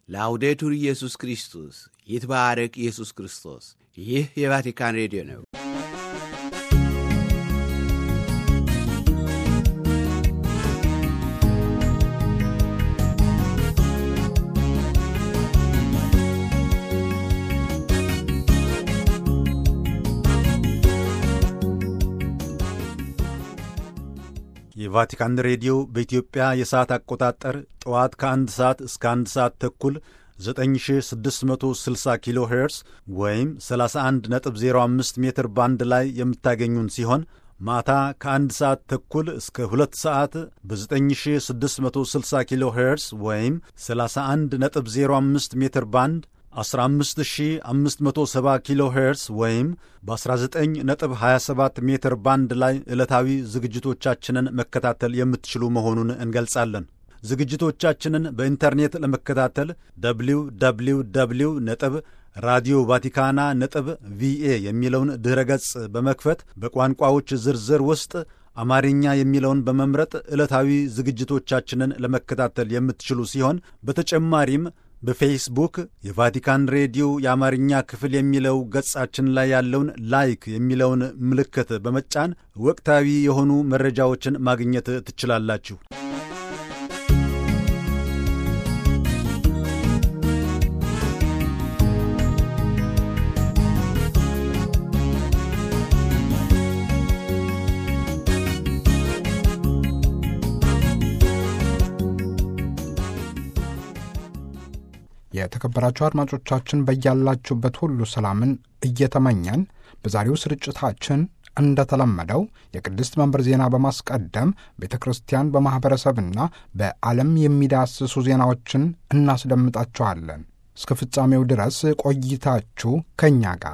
ላውዴቱር ኢየሱስ ክርስቶስ ይትባረክ ኢየሱስ ክርስቶስ። ይህ የቫቲካን ሬዲዮ ነው። የቫቲካን ሬዲዮ በኢትዮጵያ የሰዓት አቆጣጠር ጠዋት ከአንድ ሰዓት እስከ አንድ ሰዓት ተኩል 9660 ኪሎ ሄርስ ወይም 31.05 ሜትር ባንድ ላይ የምታገኙን ሲሆን ማታ ከአንድ ሰዓት ተኩል እስከ ሁለት ሰዓት በ9660 ኪሎ ሄርስ ወይም 31.05 ሜትር ባንድ 15570 ኪሎ ሄርስ ወይም በ19.27 ሜትር ባንድ ላይ ዕለታዊ ዝግጅቶቻችንን መከታተል የምትችሉ መሆኑን እንገልጻለን። ዝግጅቶቻችንን በኢንተርኔት ለመከታተል ደብሊው ደብሊው ደብሊው ነጥብ ራዲዮ ቫቲካና ነጥብ ቪኤ የሚለውን ድኅረ ገጽ በመክፈት በቋንቋዎች ዝርዝር ውስጥ አማርኛ የሚለውን በመምረጥ ዕለታዊ ዝግጅቶቻችንን ለመከታተል የምትችሉ ሲሆን በተጨማሪም በፌስቡክ የቫቲካን ሬዲዮ የአማርኛ ክፍል የሚለው ገጻችን ላይ ያለውን ላይክ የሚለውን ምልክት በመጫን ወቅታዊ የሆኑ መረጃዎችን ማግኘት ትችላላችሁ። የተከበራችሁ አድማጮቻችን በያላችሁበት ሁሉ ሰላምን እየተመኘን በዛሬው ስርጭታችን እንደተለመደው የቅድስት መንበር ዜና በማስቀደም ቤተ ክርስቲያን በማኅበረሰብና በዓለም የሚዳስሱ ዜናዎችን እናስደምጣችኋለን። እስከ ፍጻሜው ድረስ ቆይታችሁ ከእኛ ጋር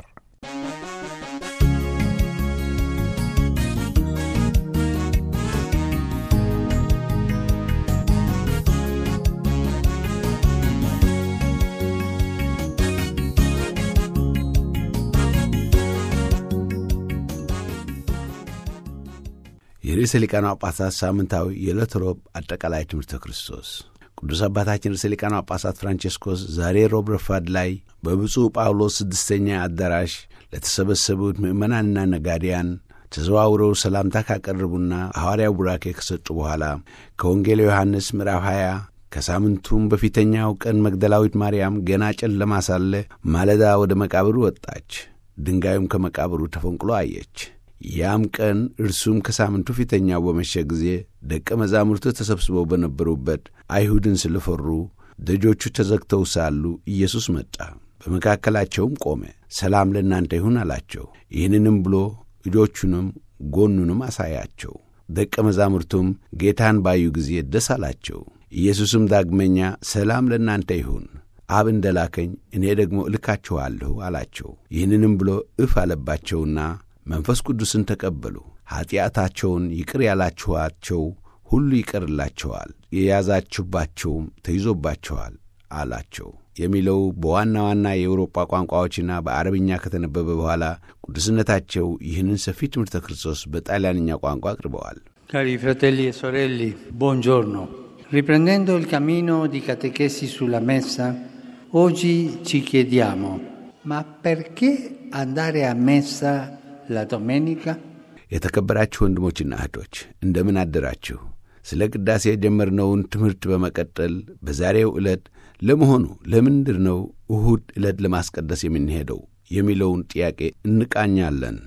የርዕሰ ሊቃነ ጳጳሳት ሳምንታዊ የዕለት ሮብ አጠቃላይ ትምህርተ ክርስቶስ ቅዱስ አባታችን ርዕሰ ሊቃነ ጳጳሳት ፍራንቼስኮስ ዛሬ ሮብ ረፋድ ላይ በብፁዕ ጳውሎስ ስድስተኛ አዳራሽ ለተሰበሰቡት ምዕመናንና ነጋዴያን ተዘዋውረው ሰላምታ ካቀረቡና ሐዋርያው ቡራኬ ከሰጡ በኋላ ከወንጌል ዮሐንስ ምዕራፍ 20 ከሳምንቱም በፊተኛው ቀን መግደላዊት ማርያም ገና ጨለማ ሳለ ማለዳ ወደ መቃብሩ ወጣች፣ ድንጋዩም ከመቃብሩ ተፈንቅሎ አየች። ያም ቀን እርሱም ከሳምንቱ ፊተኛው በመሸ ጊዜ ደቀ መዛሙርቱ ተሰብስበው በነበሩበት አይሁድን ስለፈሩ ደጆቹ ተዘግተው ሳሉ ኢየሱስ መጣ፣ በመካከላቸውም ቆመ። ሰላም ለእናንተ ይሁን አላቸው። ይህንንም ብሎ እጆቹንም ጎኑንም አሳያቸው። ደቀ መዛሙርቱም ጌታን ባዩ ጊዜ ደስ አላቸው። ኢየሱስም ዳግመኛ ሰላም ለእናንተ ይሁን፣ አብ እንደ ላከኝ እኔ ደግሞ እልካችኋለሁ አላቸው። ይህንንም ብሎ እፍ አለባቸውና መንፈስ ቅዱስን ተቀበሉ። ኀጢአታቸውን ይቅር ያላችኋቸው ሁሉ ይቀርላቸዋል፣ የያዛችሁባቸውም ተይዞባቸዋል አላቸው የሚለው በዋና ዋና የአውሮጳ ቋንቋዎችና በአረብኛ ከተነበበ በኋላ ቅዱስነታቸው ይህንን ሰፊ ትምህርተ ክርስቶስ በጣሊያንኛ ቋንቋ አቅርበዋል። Cari fratelli e sorelle, buongiorno. Riprendendo il cammino di catechesi sulla messa, oggi ci chiediamo, ma perché andare a messa la domenica? የተከበራችሁ ወንድሞችና እህቶች እንደምን አደራችሁ? ስለ ቅዳሴ የጀመርነውን ትምህርት በመቀጠል በዛሬው ዕለት ለመሆኑ ለምንድር ነው እሁድ ዕለት ለማስቀደስ የምንሄደው የሚለውን ጥያቄ እንቃኛለን።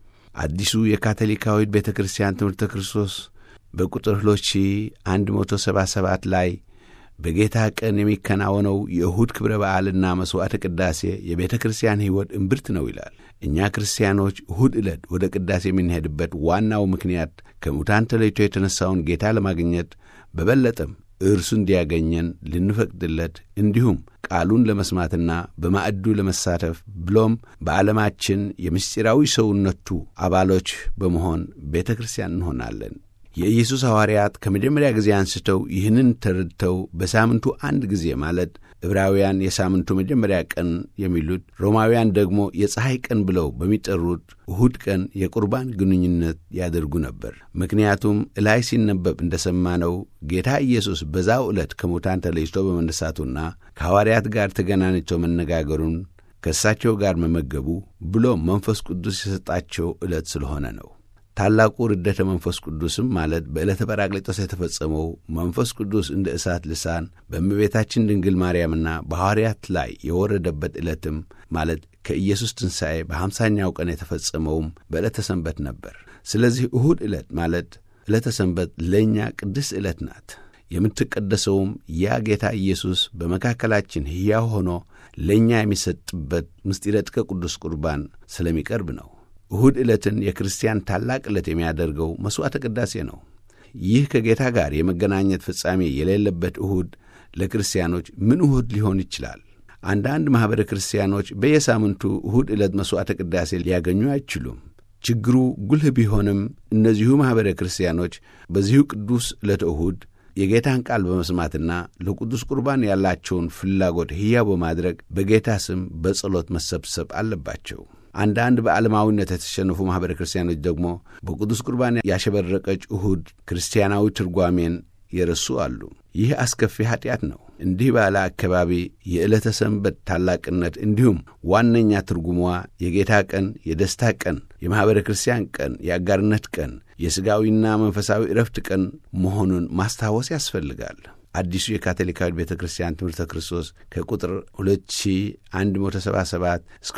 አዲሱ የካቶሊካዊት ቤተ ክርስቲያን ትምህርተ ክርስቶስ በቁጥር 2177 ላይ በጌታ ቀን የሚከናወነው የእሁድ ክብረ በዓልና መሥዋዕተ ቅዳሴ የቤተ ክርስቲያን ሕይወት እምብርት ነው ይላል። እኛ ክርስቲያኖች እሁድ ዕለት ወደ ቅዳሴ የምንሄድበት ዋናው ምክንያት ከሙታን ተለይቶ የተነሣውን ጌታ ለማግኘት በበለጠም እርሱ እንዲያገኘን ልንፈቅድለት እንዲሁም ቃሉን ለመስማትና በማዕዱ ለመሳተፍ ብሎም በዓለማችን የምስጢራዊ ሰውነቱ አባሎች በመሆን ቤተ ክርስቲያን እንሆናለን። የኢየሱስ ሐዋርያት ከመጀመሪያ ጊዜ አንስተው ይህንን ተረድተው በሳምንቱ አንድ ጊዜ ማለት ዕብራውያን የሳምንቱ መጀመሪያ ቀን የሚሉት ሮማውያን ደግሞ የፀሐይ ቀን ብለው በሚጠሩት እሁድ ቀን የቁርባን ግንኙነት ያደርጉ ነበር። ምክንያቱም እላይ ሲነበብ እንደሰማነው ጌታ ኢየሱስ በዛው ዕለት ከሙታን ተለይቶ በመነሳቱና ከሐዋርያት ጋር ተገናኝቶ መነጋገሩን ከእሳቸው ጋር መመገቡ ብሎም መንፈስ ቅዱስ የሰጣቸው ዕለት ስለሆነ ነው። ታላቁ ርደተ መንፈስ ቅዱስም ማለት በዕለተ ጰራቅሊጦስ የተፈጸመው መንፈስ ቅዱስ እንደ እሳት ልሳን በእመቤታችን ድንግል ማርያምና በሐዋርያት ላይ የወረደበት ዕለትም ማለት ከኢየሱስ ትንሣኤ በሐምሳኛው ቀን የተፈጸመውም በዕለተ ሰንበት ነበር። ስለዚህ እሁድ ዕለት ማለት ዕለተ ሰንበት ለእኛ ቅድስት ዕለት ናት። የምትቀደሰውም ያ ጌታ ኢየሱስ በመካከላችን ሕያው ሆኖ ለእኛ የሚሰጥበት ምስጢረ ጥቀ ቅዱስ ቁርባን ስለሚቀርብ ነው። እሁድ ዕለትን የክርስቲያን ታላቅ ዕለት የሚያደርገው መሥዋዕተ ቅዳሴ ነው። ይህ ከጌታ ጋር የመገናኘት ፍጻሜ የሌለበት እሁድ ለክርስቲያኖች ምን እሁድ ሊሆን ይችላል? አንዳንድ ማኅበረ ክርስቲያኖች በየሳምንቱ እሁድ ዕለት መሥዋዕተ ቅዳሴ ሊያገኙ አይችሉም። ችግሩ ጉልህ ቢሆንም እነዚሁ ማኅበረ ክርስቲያኖች በዚሁ ቅዱስ ዕለተ እሁድ የጌታን ቃል በመስማትና ለቅዱስ ቁርባን ያላቸውን ፍላጎት ሕያው በማድረግ በጌታ ስም በጸሎት መሰብሰብ አለባቸው። አንዳንድ በዓለማዊነት የተሸነፉ ማኅበረ ክርስቲያኖች ደግሞ በቅዱስ ቁርባን ያሸበረቀች እሁድ ክርስቲያናዊ ትርጓሜን የረሱ አሉ። ይህ አስከፊ ኀጢአት ነው። እንዲህ ባለ አካባቢ የዕለተ ሰንበት ታላቅነት እንዲሁም ዋነኛ ትርጉሟ የጌታ ቀን፣ የደስታ ቀን፣ የማኅበረ ክርስቲያን ቀን፣ የአጋርነት ቀን፣ የሥጋዊና መንፈሳዊ ዕረፍት ቀን መሆኑን ማስታወስ ያስፈልጋል። አዲሱ የካቶሊካዊት ቤተ ክርስቲያን ትምህርተ ክርስቶስ ከቁጥር 2177 እስከ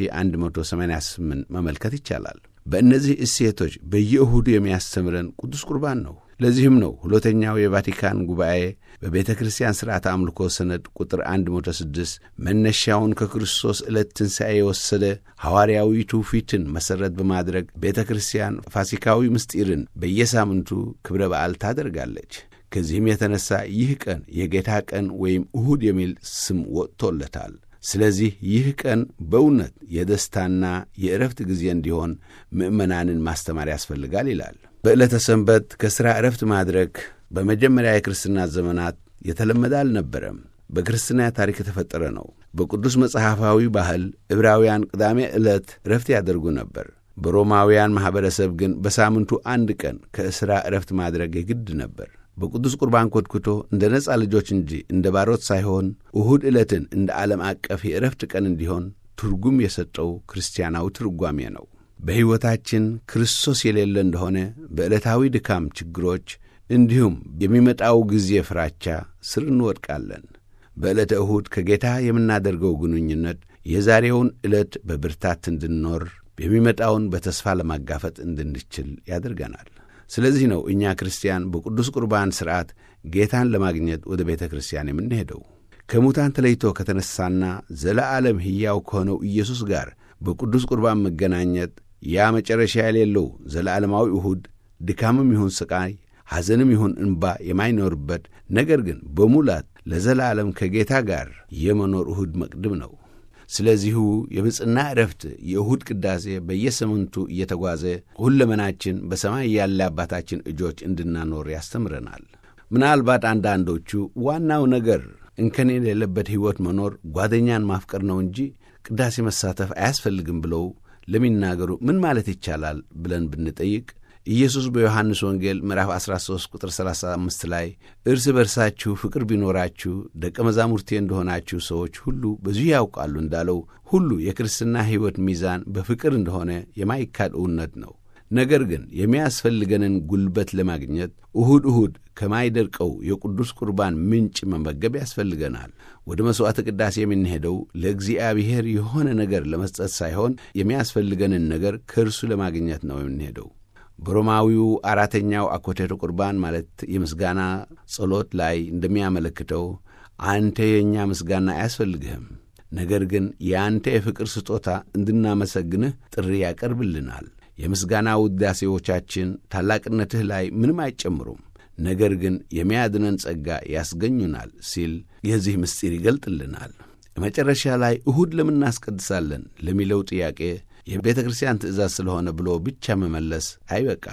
2188 መመልከት ይቻላል። በእነዚህ እሴቶች በየእሁዱ የሚያስተምረን ቅዱስ ቁርባን ነው። ለዚህም ነው ሁለተኛው የቫቲካን ጉባኤ በቤተ ክርስቲያን ሥርዓተ አምልኮ ሰነድ ቁጥር 106 መነሻውን ከክርስቶስ ዕለት ትንሣኤ የወሰደ ሐዋርያዊ ትውፊትን መሠረት በማድረግ ቤተ ክርስቲያን ፋሲካዊ ምስጢርን በየሳምንቱ ክብረ በዓል ታደርጋለች። ከዚህም የተነሣ ይህ ቀን የጌታ ቀን ወይም እሁድ የሚል ስም ወጥቶለታል። ስለዚህ ይህ ቀን በእውነት የደስታና የዕረፍት ጊዜ እንዲሆን ምዕመናንን ማስተማር ያስፈልጋል ይላል። በዕለተ ሰንበት ከሥራ ዕረፍት ማድረግ በመጀመሪያ የክርስትና ዘመናት የተለመደ አልነበረም። በክርስትና ታሪክ የተፈጠረ ነው። በቅዱስ መጽሐፋዊ ባህል ዕብራውያን ቅዳሜ ዕለት ዕረፍት ያደርጉ ነበር። በሮማውያን ማኅበረሰብ ግን በሳምንቱ አንድ ቀን ከሥራ ዕረፍት ማድረግ የግድ ነበር። በቅዱስ ቁርባን ኮትኩቶ እንደ ነፃ ልጆች እንጂ እንደ ባሮት ሳይሆን እሁድ ዕለትን እንደ ዓለም አቀፍ የዕረፍት ቀን እንዲሆን ትርጉም የሰጠው ክርስቲያናዊ ትርጓሜ ነው። በሕይወታችን ክርስቶስ የሌለ እንደሆነ በዕለታዊ ድካም፣ ችግሮች እንዲሁም የሚመጣው ጊዜ ፍራቻ ስር እንወድቃለን። በዕለተ እሁድ ከጌታ የምናደርገው ግንኙነት የዛሬውን ዕለት በብርታት እንድንኖር የሚመጣውን በተስፋ ለማጋፈጥ እንድንችል ያደርገናል። ስለዚህ ነው እኛ ክርስቲያን በቅዱስ ቁርባን ሥርዓት ጌታን ለማግኘት ወደ ቤተ ክርስቲያን የምንሄደው። ከሙታን ተለይቶ ከተነሳና ዘለዓለም ሕያው ከሆነው ኢየሱስ ጋር በቅዱስ ቁርባን መገናኘት ያ መጨረሻ የሌለው ዘለዓለማዊ እሁድ ድካምም ይሁን ሥቃይ፣ ሐዘንም ይሁን እንባ የማይኖርበት ነገር ግን በሙላት ለዘላለም ከጌታ ጋር የመኖር እሁድ መቅድም ነው። ስለዚሁ የብፅና ዕረፍት የእሁድ ቅዳሴ በየሳምንቱ እየተጓዘ ሁለመናችን በሰማይ ያለ አባታችን እጆች እንድናኖር ያስተምረናል። ምናልባት አንዳንዶቹ ዋናው ነገር እንከን የሌለበት ሕይወት መኖር ጓደኛን ማፍቀር ነው እንጂ ቅዳሴ መሳተፍ አያስፈልግም ብለው ለሚናገሩ ምን ማለት ይቻላል ብለን ብንጠይቅ ኢየሱስ በዮሐንስ ወንጌል ምዕራፍ 13 ቁጥር 35 ላይ እርስ በርሳችሁ ፍቅር ቢኖራችሁ ደቀ መዛሙርቴ እንደሆናችሁ ሰዎች ሁሉ በዚሁ ያውቃሉ እንዳለው ሁሉ የክርስትና ሕይወት ሚዛን በፍቅር እንደሆነ የማይካድ እውነት ነው። ነገር ግን የሚያስፈልገንን ጉልበት ለማግኘት እሁድ እሁድ ከማይደርቀው የቅዱስ ቁርባን ምንጭ መመገብ ያስፈልገናል። ወደ መሥዋዕተ ቅዳሴ የምንሄደው ለእግዚአብሔር የሆነ ነገር ለመስጠት ሳይሆን የሚያስፈልገንን ነገር ከእርሱ ለማግኘት ነው የምንሄደው። በሮማዊው አራተኛው አኮቴተ ቁርባን ማለት የምስጋና ጸሎት ላይ እንደሚያመለክተው አንተ የእኛ ምስጋና አያስፈልግህም፣ ነገር ግን የአንተ የፍቅር ስጦታ እንድናመሰግንህ ጥሪ ያቀርብልናል። የምስጋና ውዳሴዎቻችን ታላቅነትህ ላይ ምንም አይጨምሩም፣ ነገር ግን የሚያድነን ጸጋ ያስገኙናል ሲል የዚህ ምስጢር ይገልጥልናል። መጨረሻ ላይ እሁድ ለምን እናስቀድሳለን ለሚለው ጥያቄ የቤተ ክርስቲያን ትእዛዝ ስለሆነ ብሎ ብቻ መመለስ አይበቃም።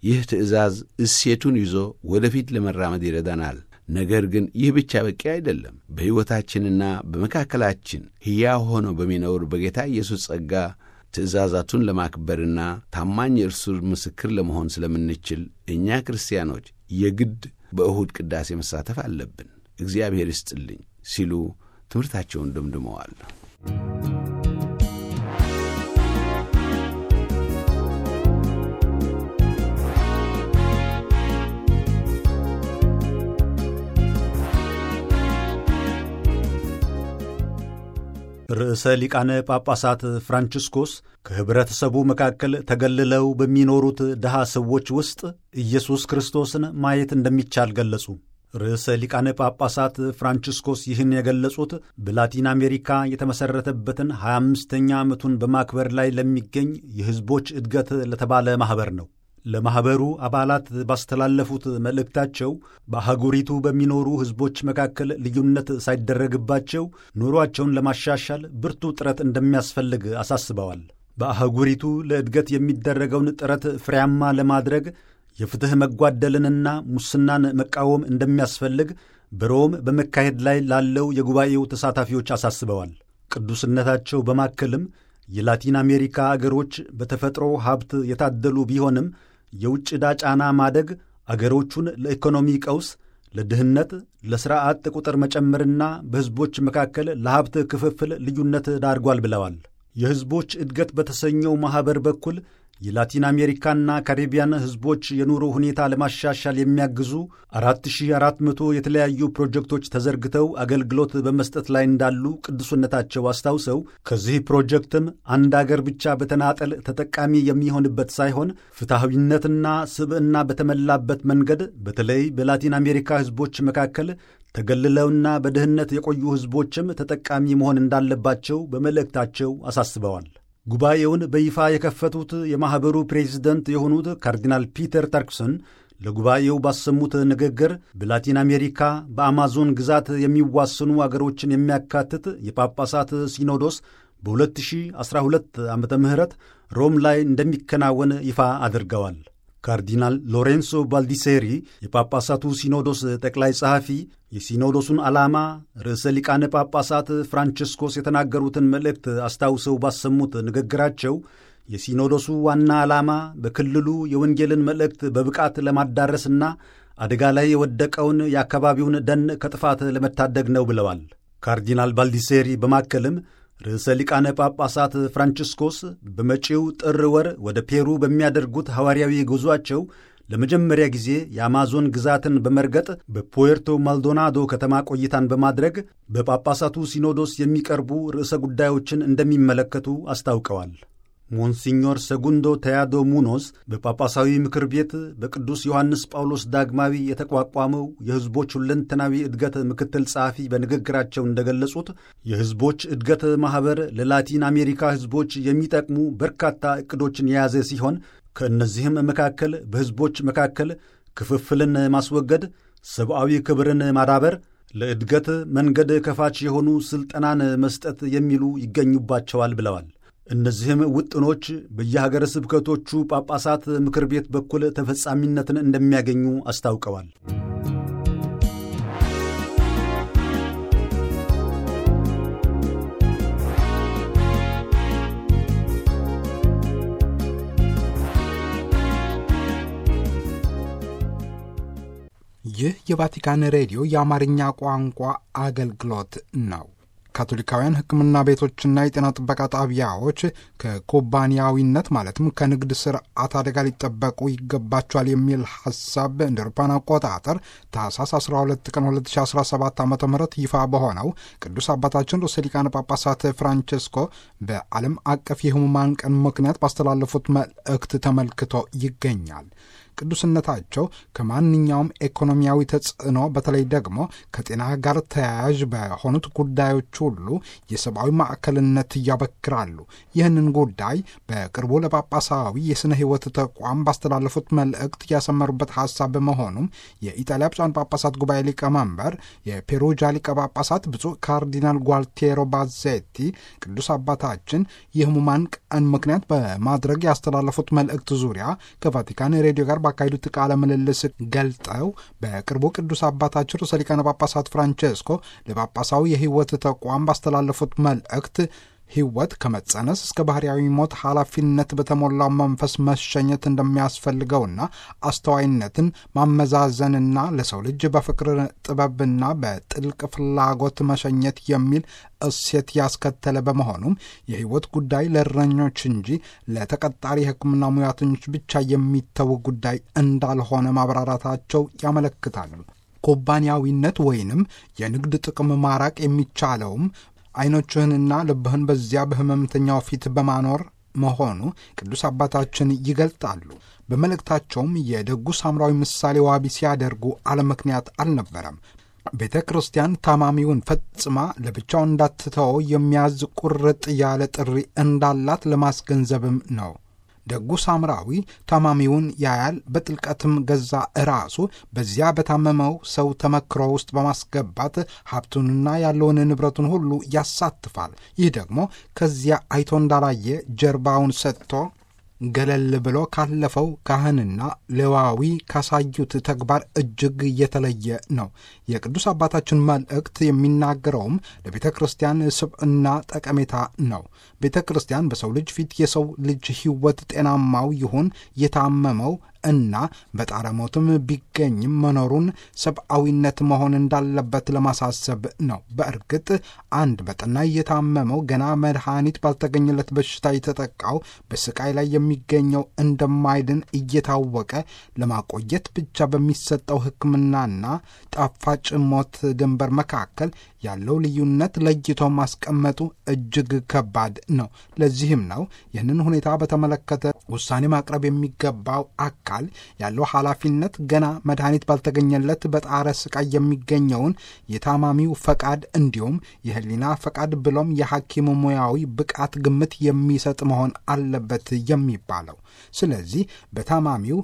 ይህ ትእዛዝ እሴቱን ይዞ ወደፊት ለመራመድ ይረዳናል። ነገር ግን ይህ ብቻ በቂ አይደለም። በሕይወታችንና በመካከላችን ሕያው ሆኖ በሚኖር በጌታ ኢየሱስ ጸጋ ትእዛዛቱን ለማክበርና ታማኝ የእርሱ ምስክር ለመሆን ስለምንችል እኛ ክርስቲያኖች የግድ በእሁድ ቅዳሴ መሳተፍ አለብን። እግዚአብሔር ይስጥልኝ ሲሉ ትምህርታቸውን ደምድመዋል። ርዕሰ ሊቃነ ጳጳሳት ፍራንቺስኮስ ከኅብረተሰቡ መካከል ተገልለው በሚኖሩት ድሃ ሰዎች ውስጥ ኢየሱስ ክርስቶስን ማየት እንደሚቻል ገለጹ። ርዕሰ ሊቃነ ጳጳሳት ፍራንቺስኮስ ይህን የገለጹት በላቲን አሜሪካ የተመሠረተበትን 25ኛ ዓመቱን በማክበር ላይ ለሚገኝ የሕዝቦች እድገት ለተባለ ማኅበር ነው። ለማኅበሩ አባላት ባስተላለፉት መልእክታቸው በአህጉሪቱ በሚኖሩ ሕዝቦች መካከል ልዩነት ሳይደረግባቸው ኑሮአቸውን ለማሻሻል ብርቱ ጥረት እንደሚያስፈልግ አሳስበዋል። በአህጉሪቱ ለእድገት የሚደረገውን ጥረት ፍሬያማ ለማድረግ የፍትሕ መጓደልንና ሙስናን መቃወም እንደሚያስፈልግ በሮም በመካሄድ ላይ ላለው የጉባኤው ተሳታፊዎች አሳስበዋል። ቅዱስነታቸው በማከልም የላቲን አሜሪካ አገሮች በተፈጥሮ ሀብት የታደሉ ቢሆንም የውጭ ዕዳ ጫና ማደግ አገሮቹን ለኢኮኖሚ ቀውስ፣ ለድህነት፣ ለሥራ አጥ ቁጥር መጨመርና በሕዝቦች መካከል ለሀብት ክፍፍል ልዩነት ዳርጓል ብለዋል። የሕዝቦች እድገት በተሰኘው ማኅበር በኩል የላቲን አሜሪካና ካሪቢያን ሕዝቦች የኑሮ ሁኔታ ለማሻሻል የሚያግዙ 4400 የተለያዩ ፕሮጀክቶች ተዘርግተው አገልግሎት በመስጠት ላይ እንዳሉ ቅዱስነታቸው አስታውሰው ከዚህ ፕሮጀክትም አንድ አገር ብቻ በተናጠል ተጠቃሚ የሚሆንበት ሳይሆን ፍትሐዊነትና ስብዕና በተሞላበት መንገድ በተለይ በላቲን አሜሪካ ሕዝቦች መካከል ተገልለውና በድህነት የቆዩ ሕዝቦችም ተጠቃሚ መሆን እንዳለባቸው በመልእክታቸው አሳስበዋል። ጉባኤውን በይፋ የከፈቱት የማኅበሩ ፕሬዚደንት የሆኑት ካርዲናል ፒተር ተርክሰን ለጉባኤው ባሰሙት ንግግር በላቲን አሜሪካ በአማዞን ግዛት የሚዋሰኑ አገሮችን የሚያካትት የጳጳሳት ሲኖዶስ በ2012 ዓ ም ሮም ላይ እንደሚከናወን ይፋ አድርገዋል። ካርዲናል ሎሬንሶ ባልዲሴሪ የጳጳሳቱ ሲኖዶስ ጠቅላይ ጸሐፊ የሲኖዶሱን ዓላማ ርዕሰ ሊቃነ ጳጳሳት ፍራንቺስኮስ የተናገሩትን መልእክት አስታውሰው ባሰሙት ንግግራቸው የሲኖዶሱ ዋና ዓላማ በክልሉ የወንጌልን መልእክት በብቃት ለማዳረስና አደጋ ላይ የወደቀውን የአካባቢውን ደን ከጥፋት ለመታደግ ነው ብለዋል። ካርዲናል ባልዲሴሪ በማከልም ርዕሰ ሊቃነ ጳጳሳት ፍራንቺስኮስ በመጪው ጥር ወር ወደ ፔሩ በሚያደርጉት ሐዋርያዊ ጉዞአቸው ለመጀመሪያ ጊዜ የአማዞን ግዛትን በመርገጥ በፑዌርቶ ማልዶናዶ ከተማ ቆይታን በማድረግ በጳጳሳቱ ሲኖዶስ የሚቀርቡ ርዕሰ ጉዳዮችን እንደሚመለከቱ አስታውቀዋል። ሞንሲኞር ሰጉንዶ ተያዶ ሙኖዝ በጳጳሳዊ ምክር ቤት በቅዱስ ዮሐንስ ጳውሎስ ዳግማዊ የተቋቋመው የሕዝቦች ሁለንተናዊ እድገት ምክትል ጸሐፊ በንግግራቸው እንደገለጹት የሕዝቦች እድገት ማኅበር ለላቲን አሜሪካ ሕዝቦች የሚጠቅሙ በርካታ ዕቅዶችን የያዘ ሲሆን ከእነዚህም መካከል በሕዝቦች መካከል ክፍፍልን ማስወገድ፣ ሰብአዊ ክብርን ማዳበር፣ ለእድገት መንገድ ከፋች የሆኑ ሥልጠናን መስጠት የሚሉ ይገኙባቸዋል ብለዋል። እነዚህም ውጥኖች በየሀገረ ስብከቶቹ ጳጳሳት ምክር ቤት በኩል ተፈጻሚነትን እንደሚያገኙ አስታውቀዋል። ይህ የቫቲካን ሬዲዮ የአማርኛ ቋንቋ አገልግሎት ነው። ካቶሊካውያን ሕክምና ቤቶችና የጤና ጥበቃ ጣቢያዎች ከኩባንያዊነት ማለትም ከንግድ ስርዓት አደጋ ሊጠበቁ ይገባቸዋል የሚል ሀሳብ እንደ አውሮፓውያን አቆጣጠር ታህሳስ 12 ቀን 2017 ዓ ም ይፋ በሆነው ቅዱስ አባታችን ርዕሰ ሊቃነ ጳጳሳት ፍራንቸስኮ በዓለም አቀፍ የሕሙማን ቀን ምክንያት ባስተላለፉት መልእክት ተመልክቶ ይገኛል። ቅዱስነታቸው ከማንኛውም ኢኮኖሚያዊ ተጽዕኖ በተለይ ደግሞ ከጤና ጋር ተያያዥ በሆኑት ጉዳዮች ሁሉ የሰብአዊ ማዕከልነት ያበክራሉ። ይህንን ጉዳይ በቅርቡ ለጳጳሳዊ የሥነ ሕይወት ተቋም ባስተላለፉት መልእክት ያሰመሩበት ሐሳብ በመሆኑም የኢጣሊያ ብፁዓን ጳጳሳት ጉባኤ ሊቀመንበር የፔሩጃ ሊቀ ጳጳሳት ብፁዕ ካርዲናል ጓልቴሮ ባዜቲ ቅዱስ አባታችን የሕሙማን ቀን ምክንያት በማድረግ ያስተላለፉት መልእክት ዙሪያ ከቫቲካን ሬዲዮ ጋር ባካሄዱት ቃለ ምልልስ ገልጠው በቅርቡ ቅዱስ አባታችን ርዕሰ ሊቃነ ጳጳሳት ፍራንቼስኮ ለጳጳሳዊ የሕይወት ተቋም ባስተላለፉት መልእክት ሕይወት ከመጸነስ እስከ ባህርያዊ ሞት ኃላፊነት በተሞላው መንፈስ መሸኘት እንደሚያስፈልገውና አስተዋይነትን ማመዛዘንና ለሰው ልጅ በፍቅር ጥበብና በጥልቅ ፍላጎት መሸኘት የሚል እሴት ያስከተለ በመሆኑም የሕይወት ጉዳይ ለእረኞች እንጂ ለተቀጣሪ የሕክምና ሙያተኞች ብቻ የሚተው ጉዳይ እንዳልሆነ ማብራራታቸው ያመለክታሉ። ኩባንያዊነት ወይንም የንግድ ጥቅም ማራቅ የሚቻለውም ዓይኖችህንና ልብህን በዚያ በሕመምተኛው ፊት በማኖር መሆኑ ቅዱስ አባታችን ይገልጣሉ። በመልእክታቸውም የደጉ ሳምራዊ ምሳሌ ዋቢ ሲያደርጉ አለምክንያት አልነበረም። ቤተ ክርስቲያን ታማሚውን ፈጽማ ለብቻው እንዳትተወው የሚያዝ ቁርጥ ያለ ጥሪ እንዳላት ለማስገንዘብም ነው። ደጉ ሳምራዊ ታማሚውን ያያል፣ በጥልቀትም ገዛ ራሱ በዚያ በታመመው ሰው ተመክሮ ውስጥ በማስገባት ሀብቱንና ያለውን ንብረቱን ሁሉ ያሳትፋል። ይህ ደግሞ ከዚያ አይቶ እንዳላየ ጀርባውን ሰጥቶ ገለል ብሎ ካለፈው ካህንና ሌዋዊ ካሳዩት ተግባር እጅግ የተለየ ነው። የቅዱስ አባታችን መልእክት የሚናገረውም ለቤተ ክርስቲያን ስብዕና ጠቀሜታ ነው። ቤተ ክርስቲያን በሰው ልጅ ፊት የሰው ልጅ ሕይወት ጤናማው ይሁን የታመመው እና በጣረ ሞትም ቢገኝም መኖሩን ሰብአዊነት መሆን እንዳለበት ለማሳሰብ ነው። በእርግጥ አንድ በጠና እየታመመው ገና መድኃኒት ባልተገኘለት በሽታ የተጠቃው በስቃይ ላይ የሚገኘው እንደማይድን እየታወቀ ለማቆየት ብቻ በሚሰጠው ሕክምናና ጣፋጭ ሞት ድንበር መካከል ያለው ልዩነት ለይቶ ማስቀመጡ እጅግ ከባድ ነው። ለዚህም ነው ይህንን ሁኔታ በተመለከተ ውሳኔ ማቅረብ የሚገባው አካል ያለው ኃላፊነት ገና መድኃኒት ባልተገኘለት በጣረ ስቃይ የሚገኘውን የታማሚው ፈቃድ እንዲሁም የሕሊና ፈቃድ ብሎም የሐኪም ሙያዊ ብቃት ግምት የሚሰጥ መሆን አለበት የሚባለው። ስለዚህ በታማሚው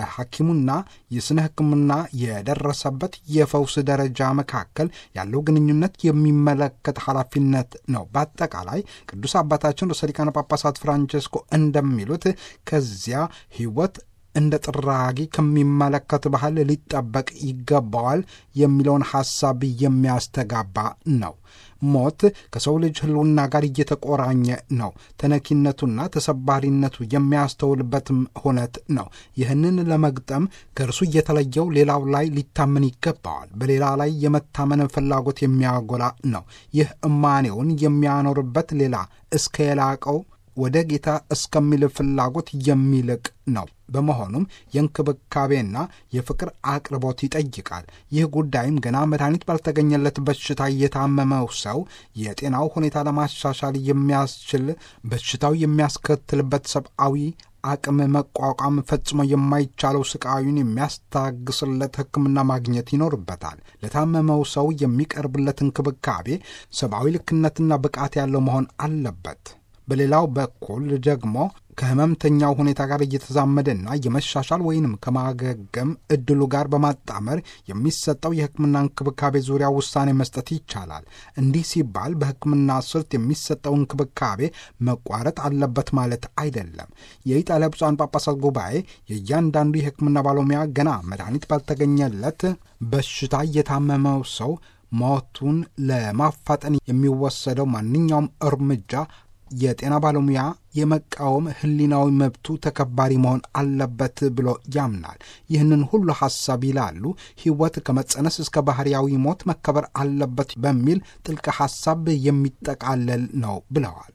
በሐኪሙና የስነ ሕክምና የደረሰበት የፈውስ ደረጃ መካከል ያለው ግንኙነት የሚመለከት ኃላፊነት ነው። በአጠቃላይ ቅዱስ አባታችን ርዕሰ ሊቃነ ጳጳሳት ፍራንቼስኮ እንደሚሉት ከዚያ ሕይወት እንደ ጥራጊ ከሚመለከት ባህል ሊጠበቅ ይገባዋል የሚለውን ሐሳብ የሚያስተጋባ ነው። ሞት ከሰው ልጅ ሕልውና ጋር እየተቆራኘ ነው። ተነኪነቱና ተሰባሪነቱ የሚያስተውልበትም ሁነት ነው። ይህንን ለመግጠም ከእርሱ እየተለየው ሌላው ላይ ሊታመን ይገባዋል። በሌላ ላይ የመታመን ፍላጎት የሚያጎላ ነው። ይህ እማኔውን የሚያኖርበት ሌላ እስከ የላቀው ወደ ጌታ እስከሚል ፍላጎት የሚልቅ ነው። በመሆኑም የእንክብካቤና የፍቅር አቅርቦት ይጠይቃል። ይህ ጉዳይም ገና መድኃኒት ባልተገኘለት በሽታ የታመመው ሰው የጤናው ሁኔታ ለማሻሻል የሚያስችል በሽታው የሚያስከትልበት ሰብአዊ አቅም መቋቋም ፈጽሞ የማይቻለው ስቃዩን የሚያስታግስለት ሕክምና ማግኘት ይኖርበታል። ለታመመው ሰው የሚቀርብለት እንክብካቤ ሰብአዊ ልክነትና ብቃት ያለው መሆን አለበት። በሌላው በኩል ደግሞ ከህመምተኛው ሁኔታ ጋር እየተዛመደና የመሻሻል ወይንም ከማገገም እድሉ ጋር በማጣመር የሚሰጠው የሕክምና እንክብካቤ ዙሪያ ውሳኔ መስጠት ይቻላል። እንዲህ ሲባል በሕክምና ስልት የሚሰጠው እንክብካቤ መቋረጥ አለበት ማለት አይደለም። የኢጣሊያ ብፁዓን ጳጳሳት ጉባኤ የእያንዳንዱ የሕክምና ባለሙያ ገና መድኃኒት ባልተገኘለት በሽታ የታመመው ሰው ሞቱን ለማፋጠን የሚወሰደው ማንኛውም እርምጃ የጤና ባለሙያ የመቃወም ሕሊናዊ መብቱ ተከባሪ መሆን አለበት ብሎ ያምናል። ይህንን ሁሉ ሐሳብ ይላሉ ሕይወት ከመጸነስ እስከ ባህርያዊ ሞት መከበር አለበት በሚል ጥልቅ ሐሳብ የሚጠቃለል ነው ብለዋል።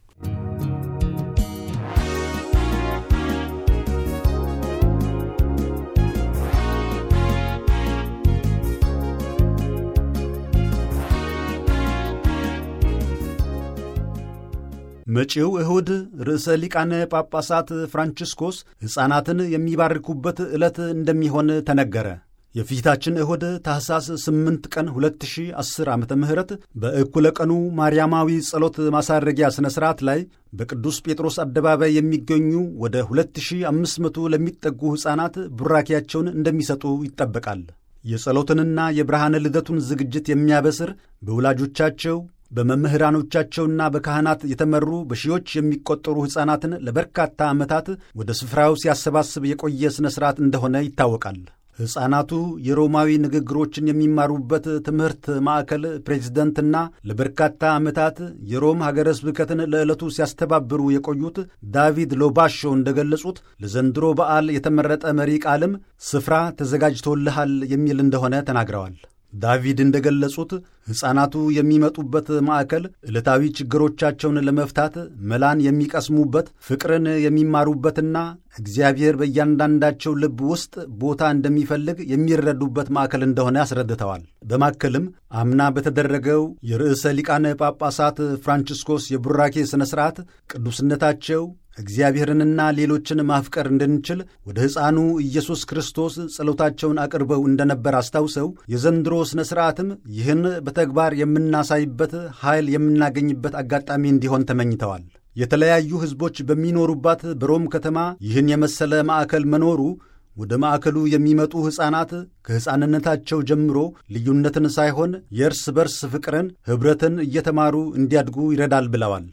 መጪው እሁድ ርዕሰ ሊቃነ ጳጳሳት ፍራንቺስኮስ ሕፃናትን የሚባርኩበት ዕለት እንደሚሆን ተነገረ። የፊታችን እሁድ ታኅሳስ 8 ቀን 2010 ዓ ም በእኩለ ቀኑ ማርያማዊ ጸሎት ማሳረጊያ ሥነ ሥርዓት ላይ በቅዱስ ጴጥሮስ አደባባይ የሚገኙ ወደ 2500 ለሚጠጉ ሕፃናት ቡራኪያቸውን እንደሚሰጡ ይጠበቃል። የጸሎትንና የብርሃነ ልደቱን ዝግጅት የሚያበስር በወላጆቻቸው በመምህራኖቻቸውና በካህናት የተመሩ በሺዎች የሚቆጠሩ ሕፃናትን ለበርካታ ዓመታት ወደ ስፍራው ሲያሰባስብ የቆየ ሥነ ሥርዓት እንደሆነ ይታወቃል። ሕፃናቱ የሮማዊ ንግግሮችን የሚማሩበት ትምህርት ማዕከል ፕሬዝደንትና ለበርካታ ዓመታት የሮም ሀገረ ስብከትን ለዕለቱ ሲያስተባብሩ የቆዩት ዳቪድ ሎባሾ እንደገለጹት ለዘንድሮ በዓል የተመረጠ መሪ ቃልም ስፍራ ተዘጋጅቶልሃል የሚል እንደሆነ ተናግረዋል። ዳቪድ እንደገለጹት ሕፃናቱ የሚመጡበት ማዕከል ዕለታዊ ችግሮቻቸውን ለመፍታት መላን የሚቀስሙበት፣ ፍቅርን የሚማሩበትና እግዚአብሔር በእያንዳንዳቸው ልብ ውስጥ ቦታ እንደሚፈልግ የሚረዱበት ማዕከል እንደሆነ አስረድተዋል። በማከልም አምና በተደረገው የርዕሰ ሊቃነ ጳጳሳት ፍራንቺስኮስ የቡራኬ ሥነ ሥርዓት ቅዱስነታቸው እግዚአብሔርንና ሌሎችን ማፍቀር እንድንችል ወደ ሕፃኑ ኢየሱስ ክርስቶስ ጸሎታቸውን አቅርበው እንደነበር አስታውሰው የዘንድሮ ሥነ ሥርዓትም ይህን በተግባር የምናሳይበት ኃይል የምናገኝበት አጋጣሚ እንዲሆን ተመኝተዋል። የተለያዩ ሕዝቦች በሚኖሩባት በሮም ከተማ ይህን የመሰለ ማዕከል መኖሩ ወደ ማዕከሉ የሚመጡ ሕፃናት ከሕፃንነታቸው ጀምሮ ልዩነትን ሳይሆን የእርስ በርስ ፍቅርን፣ ኅብረትን እየተማሩ እንዲያድጉ ይረዳል ብለዋል።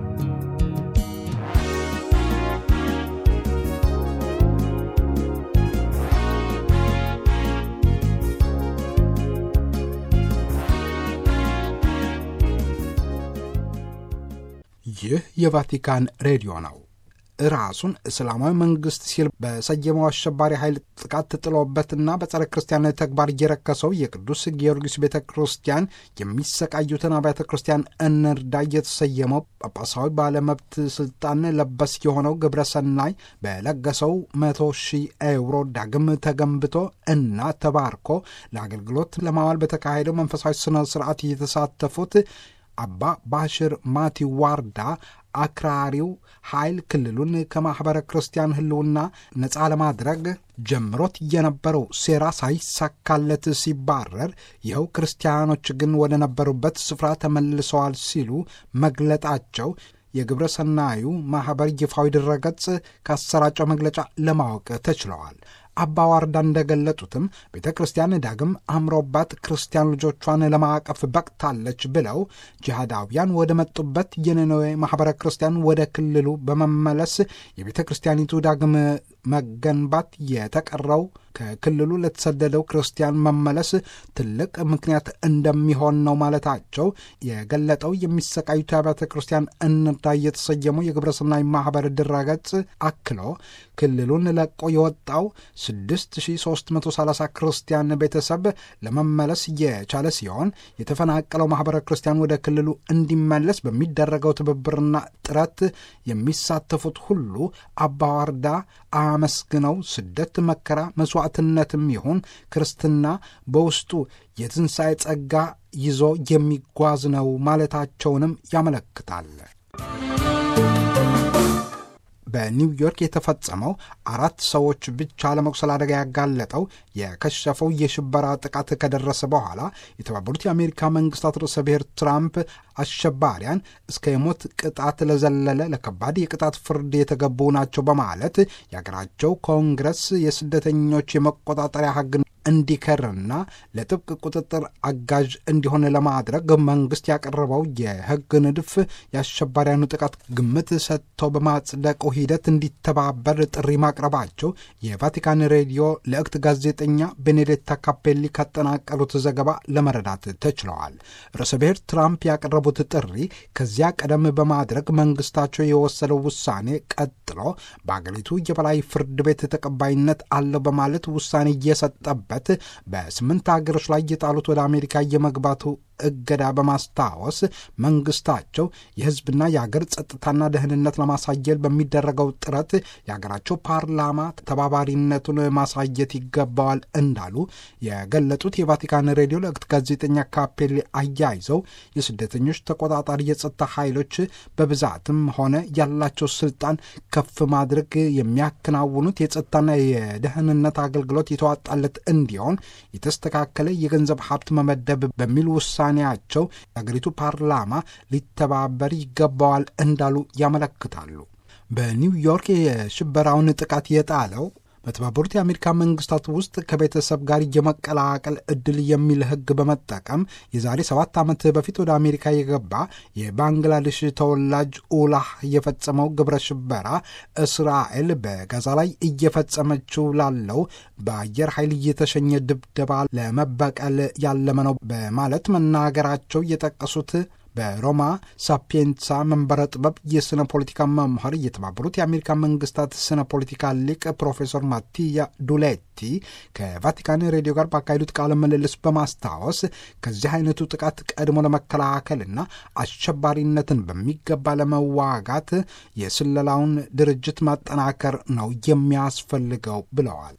ይህ የቫቲካን ሬዲዮ ነው። ራሱን እስላማዊ መንግስት ሲል በሰየመው አሸባሪ ኃይል ጥቃት ጥሎበትና በጸረ ክርስቲያን ተግባር እየረከሰው የቅዱስ ጊዮርጊስ ቤተ ክርስቲያን የሚሰቃዩትን አብያተ ክርስቲያን እንርዳ የተሰየመው ጳጳሳዊ ባለመብት ስልጣን ለበስ የሆነው ግብረ ሰናይ በለገሰው መቶ ሺህ ኤውሮ ዳግም ተገንብቶ እና ተባርኮ ለአገልግሎት ለማዋል በተካሄደው መንፈሳዊ ስነ ስርዓት የተሳተፉት አባ ባሽር ማቲ ዋርዳ አክራሪው ኃይል ክልሉን ከማኅበረ ክርስቲያን ሕልውና ነፃ ለማድረግ ጀምሮት የነበረው ሴራ ሳይሳካለት ሲባረር ይኸው ክርስቲያኖች ግን ወደ ነበሩበት ስፍራ ተመልሰዋል ሲሉ መግለጣቸው የግብረ ሰናዩ ማኅበር ይፋዊ ድረገጽ ካሰራጨው መግለጫ ለማወቅ ተችለዋል። አባ ዋርዳ እንደገለጡትም ቤተ ክርስቲያን ዳግም አምሮባት ክርስቲያን ልጆቿን ለማዕቀፍ በቅታለች ብለው ጂሃዳውያን ወደ መጡበት የነነዌ ማኅበረ ክርስቲያን ወደ ክልሉ በመመለስ የቤተ ክርስቲያኒቱ ዳግም መገንባት የተቀረው ከክልሉ ለተሰደደው ክርስቲያን መመለስ ትልቅ ምክንያት እንደሚሆን ነው ማለታቸው የገለጠው የሚሰቃዩት አብያተ ክርስቲያን እንርዳ የተሰየመው የግብረሰናይ ማኅበር ድረገጽ አክሎ ክልሉን ለቆ የወጣው 6330 ክርስቲያን ቤተሰብ ለመመለስ የቻለ ሲሆን የተፈናቀለው ማኅበረ ክርስቲያን ወደ ክልሉ እንዲመለስ በሚደረገው ትብብርና ጥረት የሚሳተፉት ሁሉ አባዋርዳ አመስግነው ስደት፣ መከራ፣ መስዋዕትነትም ይሁን ክርስትና በውስጡ የትንሣኤ ጸጋ ይዞ የሚጓዝ ነው ማለታቸውንም ያመለክታል። በኒውዮርክ የተፈጸመው አራት ሰዎች ብቻ ለመቁሰል አደጋ ያጋለጠው የከሸፈው የሽበራ ጥቃት ከደረሰ በኋላ የተባበሩት የአሜሪካ መንግስታት ርዕሰ ብሔር ትራምፕ አሸባሪያን እስከ የሞት ቅጣት ለዘለለ ለከባድ የቅጣት ፍርድ የተገቡ ናቸው በማለት የአገራቸው ኮንግረስ የስደተኞች የመቆጣጠሪያ ሕግ እንዲከርና ለጥብቅ ቁጥጥር አጋዥ እንዲሆን ለማድረግ መንግስት ያቀረበው የሕግ ንድፍ የአሸባሪያኑ ጥቃት ግምት ሰጥተው በማጽደቁ ሂደት እንዲተባበር ጥሪ ማቅረባቸው የቫቲካን ሬዲዮ ለእክት ጋዜጠኛ ቤኔዴታ ካፔሊ ካጠናቀሩት ዘገባ ለመረዳት ተችለዋል። ርዕሰ ብሔር ትራምፕ ያቀረቡት ጥሪ ከዚያ ቀደም በማድረግ መንግስታቸው የወሰደው ውሳኔ ቀጥሎ በአገሪቱ የበላይ ፍርድ ቤት ተቀባይነት አለው በማለት ውሳኔ እየሰጠበት በስምንት ሀገሮች ላይ የጣሉት ወደ አሜሪካ የመግባቱ እገዳ በማስታወስ መንግስታቸው የህዝብና የአገር ጸጥታና ደህንነት ለማሳየት በሚደረገው ጥረት የአገራቸው ፓርላማ ተባባሪነቱን ማሳየት ይገባዋል እንዳሉ የገለጡት የቫቲካን ሬዲዮ ለእክት ጋዜጠኛ ካፔሌ አያይዘው የስደተኞች ተቆጣጣሪ የጸጥታ ኃይሎች በብዛትም ሆነ ያላቸው ስልጣን ከፍ ማድረግ የሚያከናውኑት የጸጥታና የደህንነት አገልግሎት የተዋጣለት እንዲሆን የተስተካከለ የገንዘብ ሀብት መመደብ በሚል ውሳኔ ቸው የአገሪቱ ፓርላማ ሊተባበር ይገባዋል እንዳሉ ያመለክታሉ። በኒውዮርክ የሽበራውን ጥቃት የጣለው በተባበሩት የአሜሪካ መንግስታት ውስጥ ከቤተሰብ ጋር የመቀላቀል እድል የሚል ህግ በመጠቀም የዛሬ ሰባት ዓመት በፊት ወደ አሜሪካ የገባ የባንግላዴሽ ተወላጅ ኡላህ የፈጸመው ግብረ ሽበራ እስራኤል በጋዛ ላይ እየፈጸመችው ላለው በአየር ኃይል እየተሸኘ ድብደባ ለመበቀል ያለመ ነው በማለት መናገራቸው የጠቀሱት በሮማ ሳፒየንሳ መንበረ ጥበብ የስነ ፖለቲካ መምህር የተባበሩት የአሜሪካ መንግስታት ስነ ፖለቲካ ሊቅ ፕሮፌሰር ማቲያ ዱሌቲ ከቫቲካን ሬዲዮ ጋር ባካሄዱት ቃለ ምልልስ በማስታወስ ከዚህ አይነቱ ጥቃት ቀድሞ ለመከላከልና አሸባሪነትን በሚገባ ለመዋጋት የስለላውን ድርጅት ማጠናከር ነው የሚያስፈልገው ብለዋል።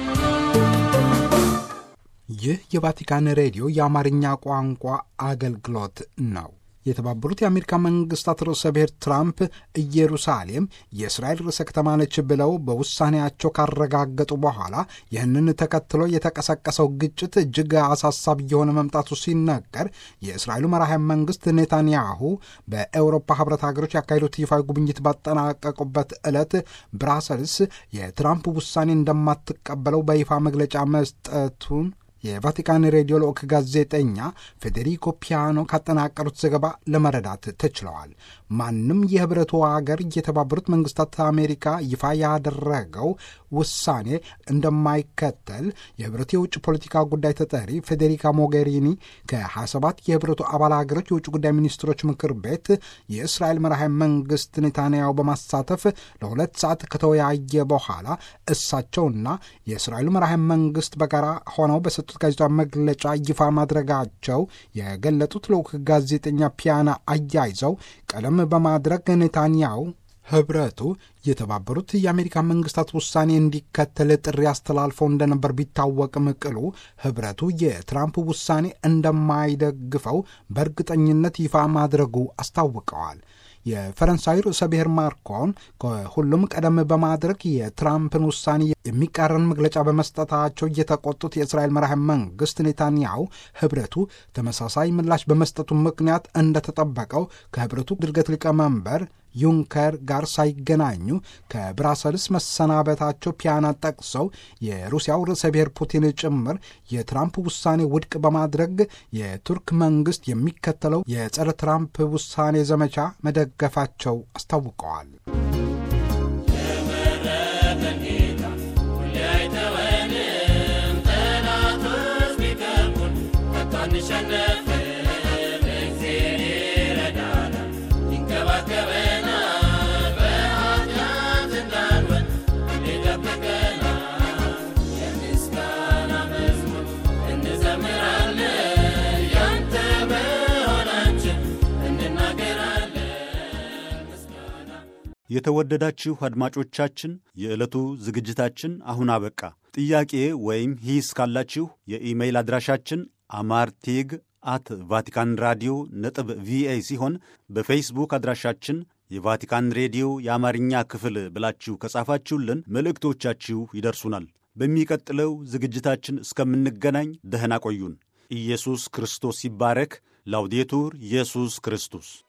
ይህ የቫቲካን ሬዲዮ የአማርኛ ቋንቋ አገልግሎት ነው። የተባበሩት የአሜሪካ መንግስታት ርዕሰ ብሔር ትራምፕ ኢየሩሳሌም የእስራኤል ርዕሰ ከተማ ነች ብለው በውሳኔያቸው ካረጋገጡ በኋላ ይህንን ተከትሎ የተቀሰቀሰው ግጭት እጅግ አሳሳቢ የሆነ መምጣቱ ሲነገር የእስራኤሉ መራሄ መንግስት ኔታንያሁ በኤውሮፓ ህብረት ሀገሮች ያካሄዱት ይፋዊ ጉብኝት ባጠናቀቁበት ዕለት ብራሰልስ የትራምፕ ውሳኔ እንደማትቀበለው በይፋ መግለጫ መስጠቱን የቫቲካን ሬዲዮ ልዑክ ጋዜጠኛ ፌዴሪኮ ፒያኖ ካጠናቀሩት ዘገባ ለመረዳት ተችለዋል። ማንም የህብረቱ ሀገር የተባበሩት መንግስታት አሜሪካ ይፋ ያደረገው ውሳኔ እንደማይከተል የህብረቱ የውጭ ፖለቲካ ጉዳይ ተጠሪ ፌዴሪካ ሞጌሪኒ ከ27 የህብረቱ አባል ሀገሮች የውጭ ጉዳይ ሚኒስትሮች ምክር ቤት የእስራኤል መራሄ መንግስት ኔታንያሁ በማሳተፍ ለሁለት ሰዓት ከተወያየ በኋላ እሳቸውና የእስራኤሉ መራሄ መንግስት በጋራ ሆነው በሰጡት ጋዜጣዊ መግለጫ ይፋ ማድረጋቸው የገለጡት ልዑክ ጋዜጠኛ ፒያና አያይዘው ቀደም በማድረግ ኔታንያሁ ህብረቱ የተባበሩት የአሜሪካ መንግስታት ውሳኔ እንዲከተል ጥሪ አስተላልፈው እንደነበር ቢታወቅም ቅሉ ህብረቱ የትራምፕ ውሳኔ እንደማይደግፈው በእርግጠኝነት ይፋ ማድረጉ አስታውቀዋል። የፈረንሳይ ርዕሰ ብሔር ማክሮን ከሁሉም ቀደም በማድረግ የትራምፕን ውሳኔ የሚቃረን መግለጫ በመስጠታቸው የተቆጡት የእስራኤል መራሄ መንግስት ኔታንያሁ ህብረቱ ተመሳሳይ ምላሽ በመስጠቱ ምክንያት እንደተጠበቀው ከህብረቱ ድርገት ሊቀመንበር ዩንከር ጋር ሳይገናኙ ከብራሰልስ መሰናበታቸው ፒያና ጠቅሰው የሩሲያው ርዕሰ ብሔር ፑቲን ጭምር የትራምፕ ውሳኔ ውድቅ በማድረግ የቱርክ መንግስት የሚከተለው የጸረ ትራምፕ ውሳኔ ዘመቻ መደገፋቸው አስታውቀዋል። የተወደዳችሁ አድማጮቻችን የዕለቱ ዝግጅታችን አሁን አበቃ። ጥያቄ ወይም ሂስ ካላችሁ የኢሜይል አድራሻችን አማርቴግ አት ቫቲካን ራዲዮ ነጥብ ቪኦኤ ሲሆን በፌስቡክ አድራሻችን የቫቲካን ሬዲዮ የአማርኛ ክፍል ብላችሁ ከጻፋችሁልን መልእክቶቻችሁ ይደርሱናል። በሚቀጥለው ዝግጅታችን እስከምንገናኝ ደህና ቆዩን። ኢየሱስ ክርስቶስ ይባረክ። ላውዴቱር ኢየሱስ ክርስቶስ